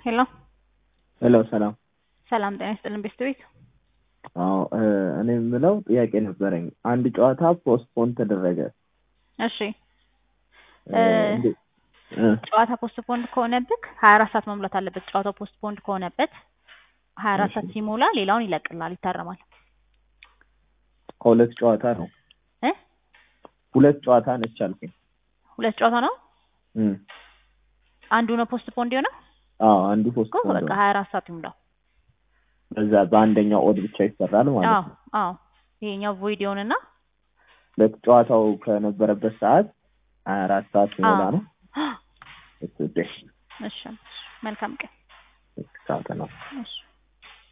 ሄሎ ሄሎ ሰላም። ሰላም ጤና ይስጥልን ቤስት ቤት አዎ እኔ የምለው ጥያቄ ነበረኝ። አንድ ጨዋታ ፖስትፖን ተደረገ። እሺ እ፣ እንዴ- እ፣ ጨዋታ ፖስትፖንድ ከሆነብክ ሀያ አራት ሰዓት መሙላት አለበት። ጨዋታው ፖስትፖንድ ከሆነበት ሀያ አራት ሰዓት ሲሞላ ሌላውን ይለቅላል፣ ይታረማል። ከሁለት ጨዋታ ነው እ ሁለት ጨዋታ ነች አልኩኝ። ሁለት ጨዋታ ነው። እም፣ አንዱ ነው ፖስትፖንድ የሆነው አዎ አንዱ እኮ ፖስትፖን በቃ ሀያ አራት ሰዓት ይሙላው። በዛ በአንደኛው ኦድ ብቻ ይሰራል ማለት አዎ ነው። አዎ ይሄኛው ቮይድ ይሆንና ሁለት ጨዋታው ከነበረበት ሰዓት ሀያ አራት ሰዓት ሲሞላ አዎ ነው። እሱ ደስ እሺ መልካም ቀን ሰዓት ነው። እሺ